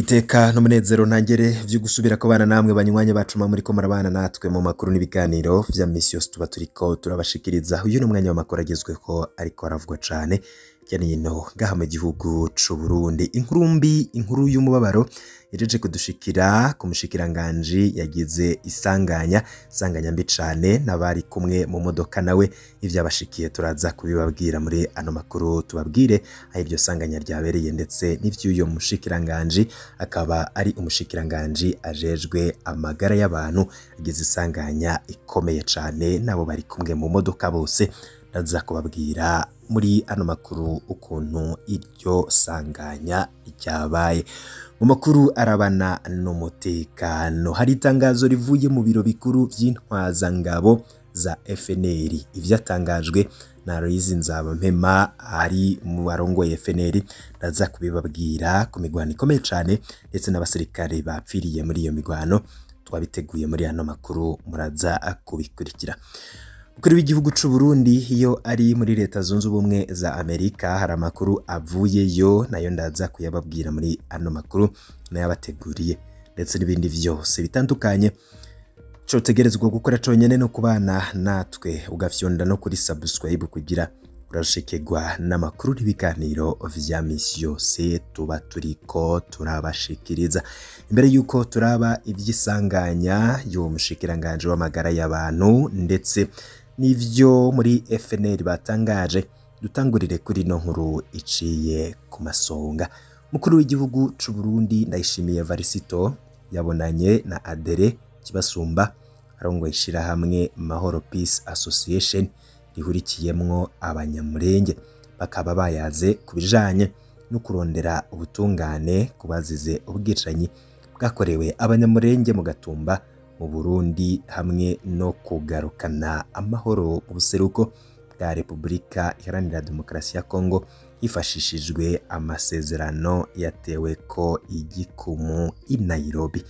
iteka n'umunezero ntangere vyo gusubira kubana namwe banywanya bacu mwa muriko murabana natwe mu makuru n'ibiganiro vya misi yose tuba turiko turabashikiriza uyu ni umwanya w'amakuru agezweho ariko aravugwa cane hirya no hino ngaha mu gihugu c'u Burundi inkuru mbi inkuru y'umubabaro yajeje kudushikira ku mushikiranganji yagize isanganya isanganya mbi cane n'abari kumwe mu modoka nawe ivyabashikiye turaza kubibabwira muri ano makuru tubabwire aho iryo sanganya ryabereye ndetse n'ivy'uyo mushikiranganji akaba ari umushikiranganji ajejwe amagara y'abantu agize isanganya ikomeye cane nabo bari kumwe mu modoka bose ndaza kubabwira muri ano makuru ukuntu iryo sanganya ryabaye mu makuru arabana n'umutekano hari itangazo rivuye mu biro bikuru vy'intwazangabo za FNL ivyatangajwe na Aloyizi Nzabampema ari mu barongoye FNL ndaza kubibabwira ku migwano ikomeye cane ndetse n'abasirikare bapfiriye muri iyo migwano twabiteguye muri ano makuru muraza kubikurikira Umukuru w'igihugu c'u Burundi iyo ari muri leta zunze ubumwe za Amerika hari amakuru avuyeyo nayo ndaza kuyababwira muri ano makuru nayabateguriye ndetse n'ibindi vyose bitandukanye cotegerezwa gukora conyene no kubana natwe ugafyonda no kuri subscribe kugira urashikirwa n'amakuru n'ibiganiro vya misi yose tuba turiko turabashikiriza imbere yuko turaba ivy'isanganya y'uwo mushikiranganje w'amagara y'abantu ndetse n'ivyo muri FNL batangaje dutangurire kuri no nkuru iciye ku masonga mukuru w'igihugu c'u Burundi ndayishimiye Varisito yabonanye na Adere Kibasumba arongoye ishirahamwe Mahoro Peace Association rihurikiyemwo abanyamurenge bakaba bayaze ku bijanye no kurondera ubutungane ku bazize ubwicanyi bwakorewe abanyamurenge mu gatumba mu Burundi hamwe no kugarukana amahoro mu buseruko bwa Repubulika Iharanira Demokarasi ya Kongo hifashishijwe amasezerano yatewe ko igikumu i Nairobi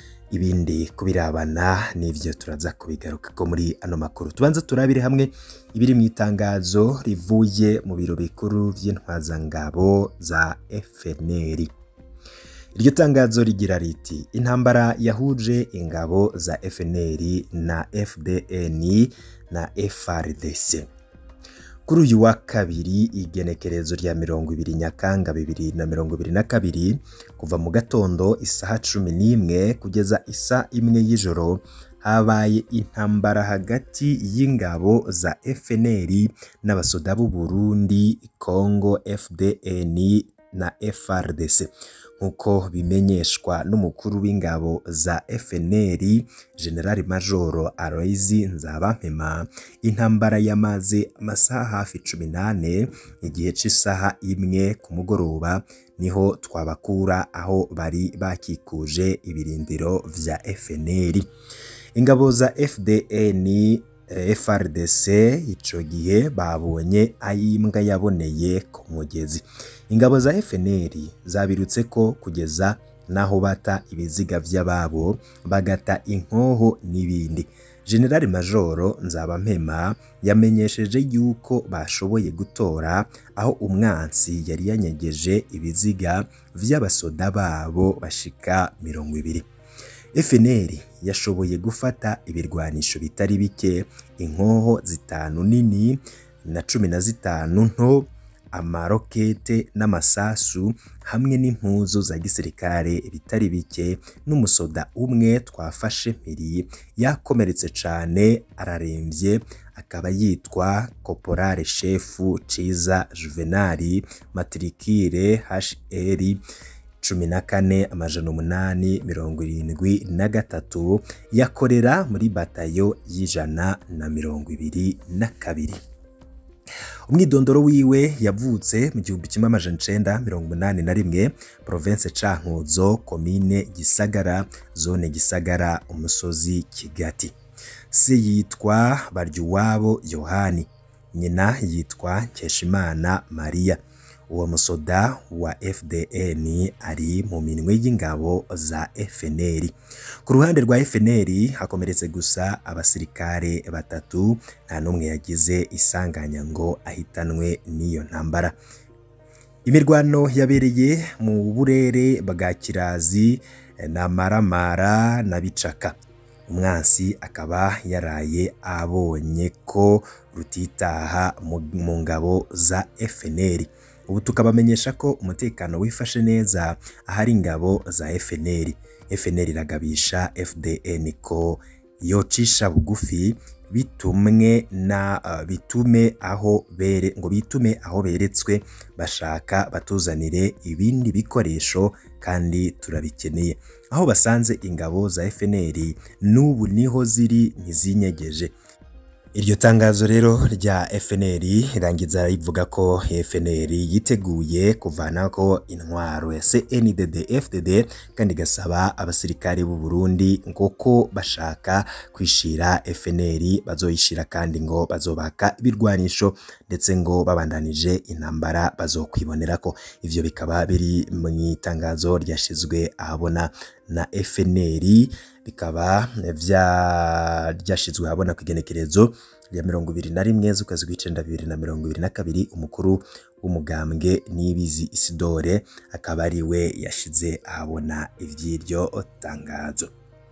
ibindi kubirabana n'ivyo turaza kubigaruka ko muri ano makuru tubanza turabire hamwe ibiri mu itangazo rivuye mu biro bikuru vy'intwazangabo za FNL iryo tangazo rigira riti intambara yahuje ingabo za FNL na FDN na FRDC kuri uyu wa kabiri igenekerezo rya mirongo ibiri nyakanga bibiri na mirongo ibiri na kabiri kuva mu gatondo isaha cumi n'imwe kugeza isa imwe y'ijoro habaye intambara hagati y'ingabo za FNL n'abasoda b'u Burundi Congo FDN na FRDC nk'uko bimenyeshwa n'umukuru w'ingabo za FNL General Major Aloyizi Nzabampema intambara yamaze amasaha hafi cumi n'ane igihe c'isaha imwe ku mugoroba niho twabakura aho bari bakikuje ibirindiro vya FNL ingabo za FDN FRDC ico gihe babonye ayimbwa yaboneye ku mugezi ingabo za FNL zabirutse ko kugeza naho bata ibiziga vy'ababo bagata inkoho n'ibindi General Majoro Nzabampema yamenyesheje yuko bashoboye gutora aho umwansi yari yanyegeje ibiziga vy'abasoda babo bashika mirongo ibiri FNL yashoboye gufata ibirwanisho bitari bike inkoho zitanu nini na cumi na zitanu nto amarokete n'amasasu hamwe n'impuzu za gisirikare bitari bike n'umusoda umwe twafashe mpiri yakomeretse cane araremvye akaba yitwa Koporale Shefu Ciza Juvenali Matrikire HR cumi na kane amajana umunani mirongo irindwi na gatatu yakorera muri batayo y'ijana na mirongo ibiri na kabiri umwidondoro wiwe yavutse mu gihumbi kimwe amajana icenda mirongo umunani na rimwe province cankuzo komine gisagara zone gisagara umusozi kigati se yitwa baryuwabo yohani nyina yitwa nkeshimana mariya uwo musoda wa FDN ari mu minwe y'ingabo za FNL ku ruhande rwa FNL hakomeretse gusa abasirikare batatu nta n'umwe yagize isanganya ngo ahitanwe n'iyo ntambara imirwano yabereye mu burere bwa kirazi na maramara na bicaka umwansi akaba yaraye abonye ko rutitaha mu ngabo za FNL ubu tukabamenyesha ko umutekano wifashe neza ahari ingabo za FNL FNL iragabisha FDN ko yocisha bugufi bitumwe na uh, bitume aho bere ngo bitume aho beretswe bashaka batuzanire ibindi bikoresho kandi turabikeneye aho basanze ingabo za FNL n'ubu niho ziri ntizinyegeje iryo tangazo rero rya FNL irangiza rivuga ko FNL yiteguye kuvanako intwaro ya CNDD FDD kandi gasaba abasirikare b'u Burundi ngo ko bashaka kwishira FNL bazoyishira kandi ngo bazobaka ibirwanisho ndetse ngo babandanije intambara bazokwibonera ko ivyo bikaba biri mu itangazo ryashizwe ahabona na FNL bikaba vyashizwe ahabona ku igenekerezo ya mirongo ibiri na rimwe z'ukwezi kw'icenda bibiri na mirongo ibiri na kabiri umukuru w'umugambwe Niyibizi Isidore akaba ari we yashize ahabona ivy'iryo tangazo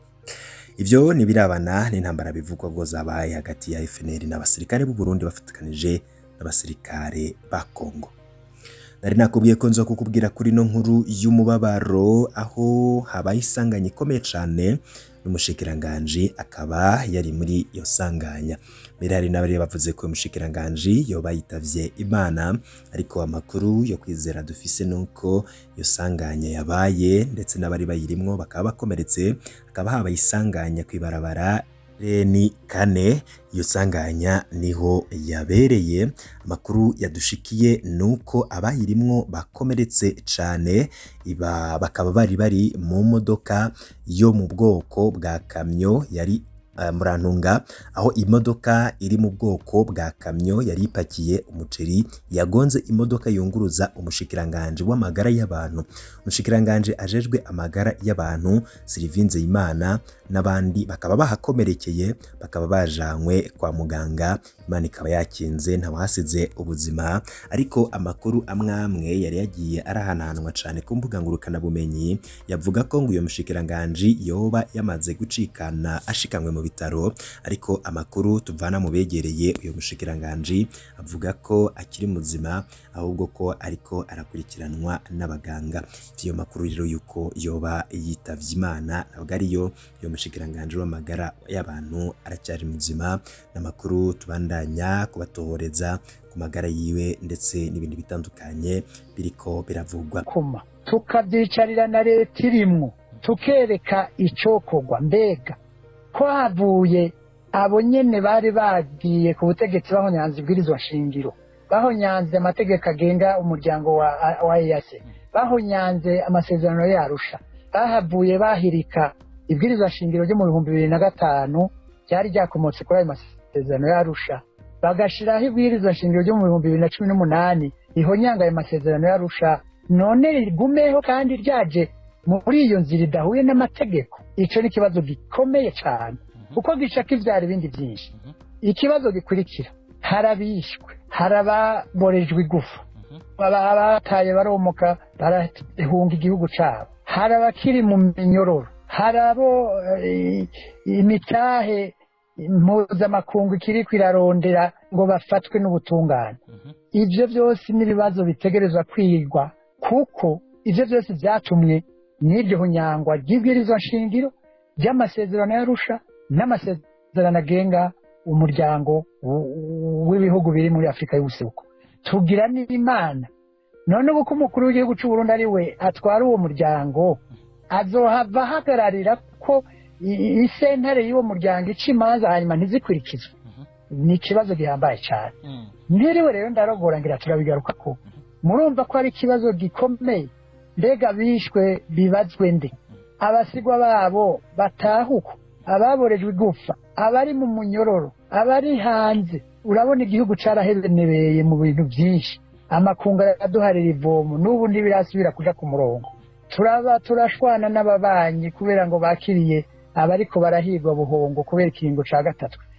ivyo nibirabana n'intambara bivugwa ngo zabaye hagati ya FNL n'abasirikare b'u Burundi bafatikanije n'abasirikare ba Kongo nari nakubwiye ko nza kukubwira kuri no nkuru y'umubabaro aho habaye isanganya ikomeye cane n'umushikiranganji akaba yari muri iyo sanganya mbere hari n'abari bavuze ko umushikiranganji yoba yitavye imana ariko amakuru yo kwizera dufise nuko iyo sanganya yabaye ndetse n'abari bayirimwo bakaba bakomeretse hakaba habaye isanganya kw'ibarabara ni kane iyo sanganya niho yabereye amakuru yadushikiye nuko abayirimwo bakomeretse cane iba bakaba bari bari mu modoka yo mu bwoko bwa kamyo yari uh, murantunga aho imodoka iri mu bwoko bwa kamyo yari ipakiye umuceri yagonze imodoka yunguruza umushikiranganje w'amagara y'abantu umushikiranganje ajejwe amagara y'abantu Sylvinze Imana n'abandi bakaba bahakomerekeye bakaba bajanywe kwa muganga Imana ikaba yakinze ntawahasize ubuzima ariko amakuru amwamwe yari yagiye arahananwa cane ku mbuga ngurukana bumenyi yavuga ko ngo uyo mushikiranganje yoba yamaze gucikana ashikanywe mu bitaro ariko amakuru tuvana mu begereye uyo mushikiranganje avuga ko akiri muzima ahubwo ko ariko arakurikiranwa n'abaganga iyo makuru rero yuko yoba yitavye Imana ntabwo ariyo uyo mushikiranganje w'amagara y'abantu aracyari muzima n'amakuru tubandanya kubatohoreza ku magara yiwe ndetse n'ibindi bitandukanye biriko biravugwa kuma tukavyicarira na leta irimwo tukereka icokorwa mbega ko havuye abo nyene bari bagiye ku butegetsi bahonyanze ibwirizwa shingiro bahonyanze amategeko agenga umuryango wa, wa EAC bahonyanze amasezerano yarusha bahavuye bahirika ibwirizwa shingiro ryo mu bihumbi bibiri na gatanu ryari ryakomotse kuri ayo masezerano yarusha bagashiraho ibwirizwa shingiro ryo mu bihumbi bibiri na cumi n'umunani rihonyanga ayo masezerano yarusha none rigumeho kandi ryaje muri iyo nzira idahuye n'amategeko ico ni ikibazo gikomeye cane kuko gishaka ivyara ibindi vyinshi ikibazo gikurikira harabishwe harababorejwe igufa abataye baromoka barahunga igihugu cabo hari abakiri mu minyororo hari abo imitahe mpuzamakungu ikiri kwirarondera ngo bafatwe n'ubutungane ibyo byose n'ibibazo bitegerezwa kwigwa kuko ibyo byose byatumwe n'iryo hunyangwa ry'ibwirizwa shingiro ry'amasezerano yarusha n'amasezerano agenga umuryango w'ibihugu biri muri afurika y'ubuseruko tugira n'imana none ubu ko umukuru w'igihugu cy'u Burundi ari we atwara uwo muryango azohava ahagararira ko isentare y'uwo muryango ica imanza hanyuma ntizikurikizwe ni ikibazo gihambaye cyane ntiriwe rero ndarogora ngira turabigaruka ko murumva ko ari ikibazo gikomeye mbega bishwe bibazwe nde abasigwa babo batahuka ababorejwe igufa abari mu munyororo abari hanze urabona igihugu carahebenebeye mu bintu byinshi amakungu araduharira ivomo n'ubu ntibirasubira kuja ku murongo turaba turashwana n'ababanyi kubera ngo bakiriye abariko barahirwa buhongo kubera ikiringo ca gatatu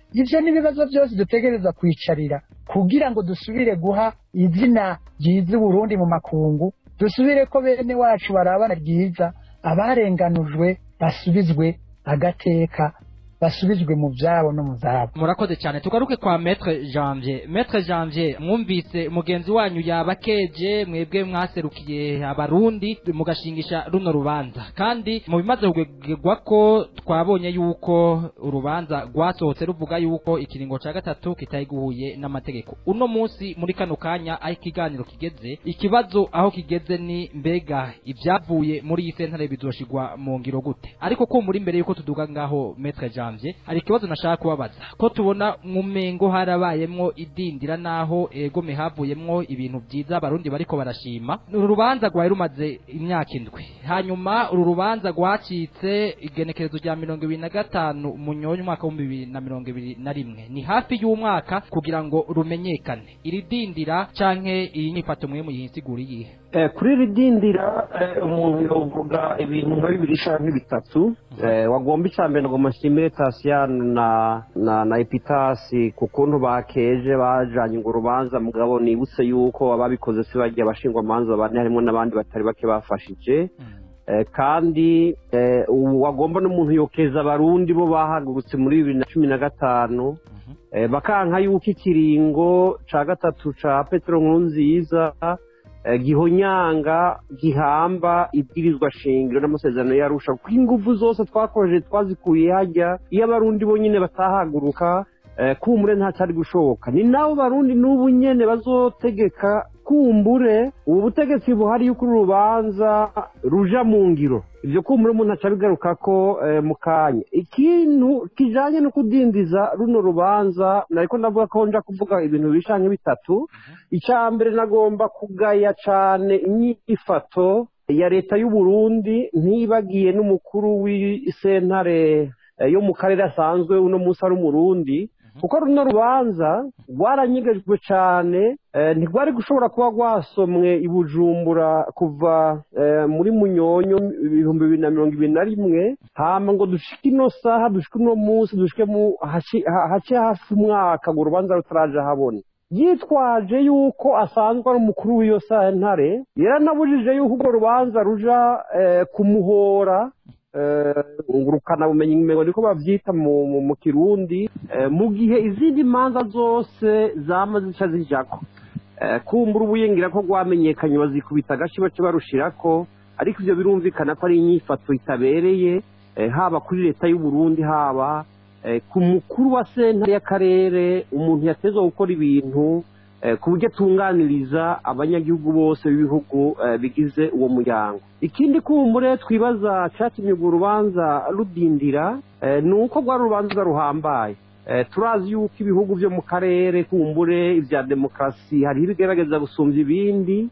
ivyo n'ibibazo byose dutegereza kwicarira kugira ngo dusubire guha izina ryiza uburundi mu makungu dusubire ko bene wacu barabana ryiza abarenganujwe basubizwe agateka basubizwe mu byabo no mu zabo murakoze cyane tugaruke kwa metre janvier metre janvier mwumvise mugenzi wanyu yaba keje mwebwe mwaserukiye abarundi mugashingisha runo rubanza kandi mu bimaze kugegwa ko twabonye yuko urubanza rwasohotse ruvuga yuko ikiringo cya gatatu kitayiguhuye n'amategeko uno munsi muri kano kanya aho ikiganiro kigeze ikibazo aho kigeze ni mbega ibyavuye muri iyi sentare bizoshigwa mu ngiro gute ariko ko muri mbere yuko tuduga ngaho metre janvier hari ikibazo nashaka kubabaza ko tubona mu mengo harabayemwo idindira naho egome havuyemwo ibintu byiza abarundi bariko barashima uru rubanza rwari rumaze imyaka indwi hanyuma uru rubanza rwacitse igenekerezo rya mirongo ibiri na gatanu munyonyi umwaka w'ibihumbi bibiri na mirongo ibiri na rimwe ni hafi y'umwaka kugira ngo rumenyekane iri dindira canke iyi nyifato mwe muyisigura iyihe kuri iri dindira umuntu yovuga ibintu nka bibiri canke bitatu wagomba icya mbere ngo mashimire tasiyani na na na epitasi ku kuntu bakeje bajanye ngo urubanza mugabo nibutse yuko ababikoze si bagiye abashingwamanza bane harimo n'abandi batari bake bafashije kandi wagomba n'umuntu yokeza abarundi bo bahagurutse muri bibiri na cumi na gatanu bakanka yuko ikiringo ca gatatu ca petero nkuru nziza gihonyanga gihamba ibwirizwa shingiro n'amasezerano yarusha kuko ingufu zose twakoresheje twazikuye hajya iyo abarundi bonyine batahaguruka kumbure ntacyari gushoboka ni nabo barundi n'ubu nyene bazotegeka kumbure ubu butegetsi buhari yuko uru rubanza ruja mu ngiro ibyo kumbure umuntu aca bigaruka ko mu kanya ikintu kijanye no kudindiza runo rubanza nariko ndavuga ko nja kuvuga ibintu bishanke bitatu icya mbere nagomba kugaya cane inyifato ya leta y'u Burundi ntibagiye n'umukuru w'isentare yo mu karere asanzwe uno munsi ari umurundi kuko runo rubanza rwaranyegejwe cyane ntirwari gushobora kuba rwasomwe i bujumbura kuva muri munyonyo ibihumbi bibiri na mirongo ibiri na rimwe hama ngo dushike ino saha dushike uno munsi dushike hace hafi umwaka ngo urubanza rutaraje habona yitwaje yuko asanzwe ari umukuru w'iyo sentare yaranabujije yuko urwo rubanza ruja kumuhora ngurukanabumenyi ngo niko babyita mu kirundi mu gihe izindi manza zose zama zica zijako kumbura ubuyingira ko rwamenyekanye bazikubita agace bace barushirako ariko ibyo birumvikana ko ari inyifato itabereye haba kuri leta y'u Burundi haba ku mukuru wa sentare y'akarere umuntu yatezwa gukora ibintu ku buryo atunganiriza abanyagihugu bose b'ibihugu bigize uwo muryango ikindi kumbure twibaza cyatumye urwo rubanza rudindira ni uko rwari urubanza ruhambaye turazi yuko ibihugu byo mu karere kumbure ibya demokarasi hariho ibigaragaza gusumbya ibindi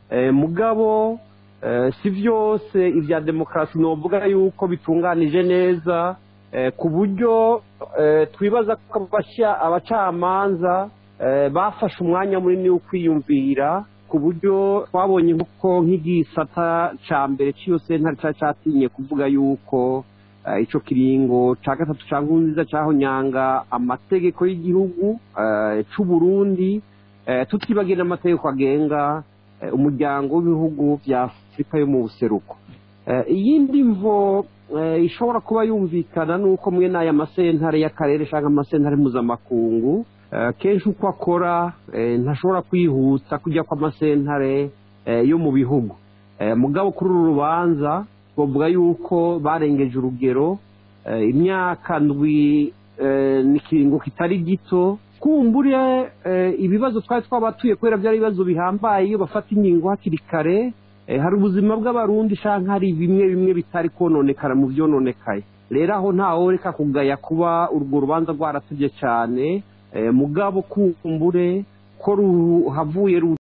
mugabo si byose ibya demokarasi ni uvuga yuko bitunganije neza ku buryo twibaza ko abacamanza bafashe umwanya munini wo kwiyumvira ku buryo twabonye ko nk'igisata cya mbere cy'iyo sentare cyari cyatinye kuvuga yuko icyo kiringo cya gatatu cya nziza cyahonyanga amategeko y'igihugu cy'u Burundi tutibagiwe n'amategeko agenga umuryango w'ibihugu bya afurika yo mu buseruko iyindi mvo ishobora kuba yumvikana ni uko mwe n'aya masentare y'akarere cyangwa amasentare mpuzamakungu kenshi uko akora ntashobora kwihuta kujya kw'amasentare yo mu bihugu mugabo kuri uru rubanza twavuga yuko barengeje urugero imyaka ndwi n'ikiringo kitari gito kumbure ibibazo twari twabatuye kubera byari ibibazo bihambaye iyo bafata ingingo hakiri kare hari ubuzima bw'abarundi cyangwa hari bimwe bimwe bitari kononekara mu byononekaye rero aho ntawe reka kugaya kuba urwo rubanza rwaratubye cyane mugabo kumbure ko ruhavuye